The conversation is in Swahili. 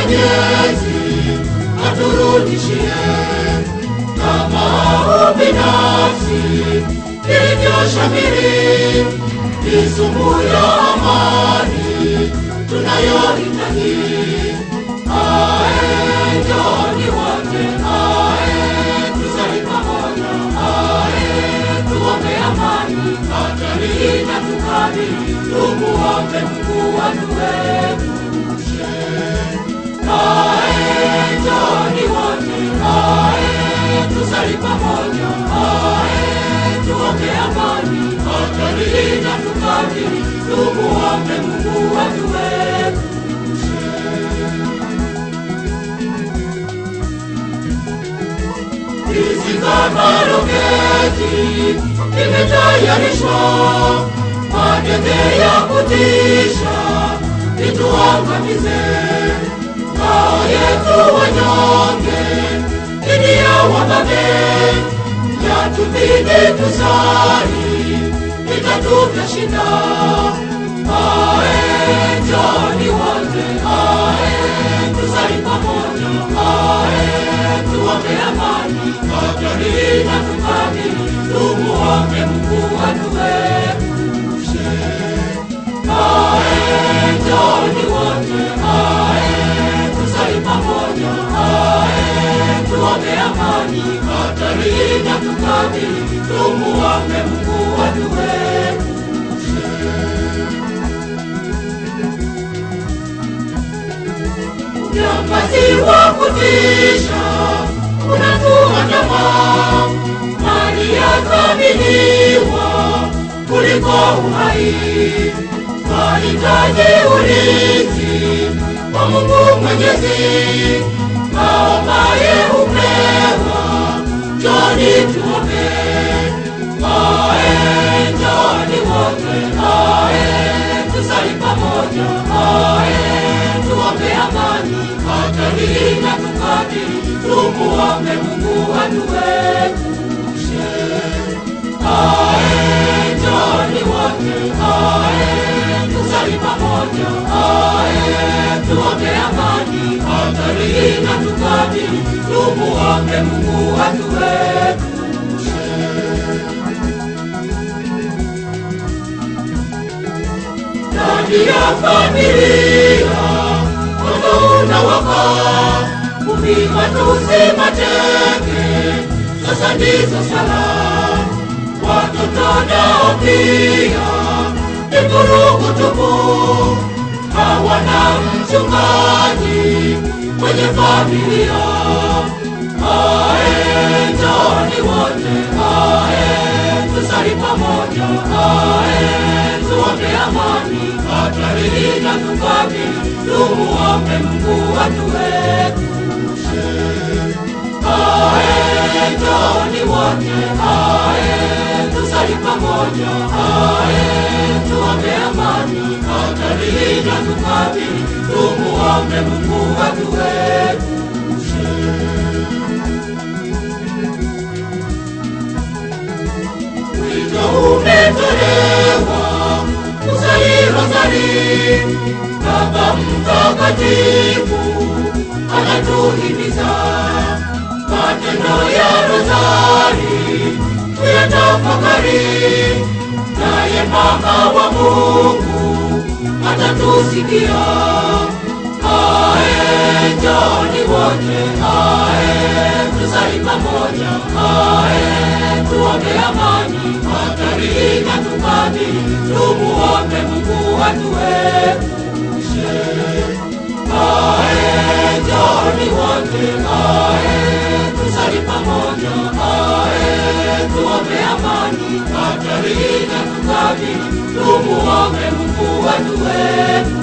Mwenyezi aturudishie kama ubinafsi ilivyoshamiri, ni sumu ya amani tunayohitaji. Ae, njooni wote, ae, tusali pamoja, ae, tuombe amani, hatari inatukabili, tumuombe Mungu atuepushe. Ae, njooni wote, ae, tusali pamoja, ae, tuombe amani, hatari inatukabili, tumuombe Mungu atuepushe. Hizi kama roketi imetayarishwa, magenge ya kutisha ituangamize. Ngao yetu wanyonge dhidi ya wababe, yatubidi tusali, itatupya shida. Ae, njooni wote, ae, tusali pamoja, ae, tuombe amani, hatari inatukabili, tumuombe Mungu atuepushe. Ae, njooni wote, ae, tusali pamoja, ae, tuombe amani, hatari inatukabili, tumuombe Mungu atuepushe. Unyamazi wa kutisha unatuandama, mali yathaminiwa kuliko uhai. Twahitaji ulinzi wa Mungu Mwenyezi, maombaye hupewa. Njoni tuombe, ae, njoni wote, ae, tusali pamoja, ae, tuombe amani, hatari inatukabili, tumuombe Mungu atuepushe. Ae, njoni wote, ae, tusali pamoja, ae, tuombe amani, hatari inatukabili, tumuombe Mungu atuepushe. ndani ya familia moto unawaka, kumi matusi mateke, sasa ndizo sala. Watoto nao pia ni vurugu tupu, hawana mchungaji kwenye familia. Ae, njoni wote, ae, tusali pamoja, ae, tuombe amani, hatari inatukabili, tumuombe Mungu atuepushe. Ae, njoni wote, ae, tusali pamoja, ae, tuombe amani, hatari inatukabili, tumuombe Mungu atuepushe. Wito umetolewa kusali rozari, Baba Mtakatifu anatuhimiza matendo ya rozari tuyatafakari, naye Mama wa Mungu atatusikia. Ae, njoni wote, ae, tusali pamoja, ae, tuombe amani, hatari inatukabili, tumuombe Mungu atuepushe. Ae, njoni wote, ae, tusali pamoja, ae, tuombe amani, hatari inatukabili, tumuombe Mungu atuepushe.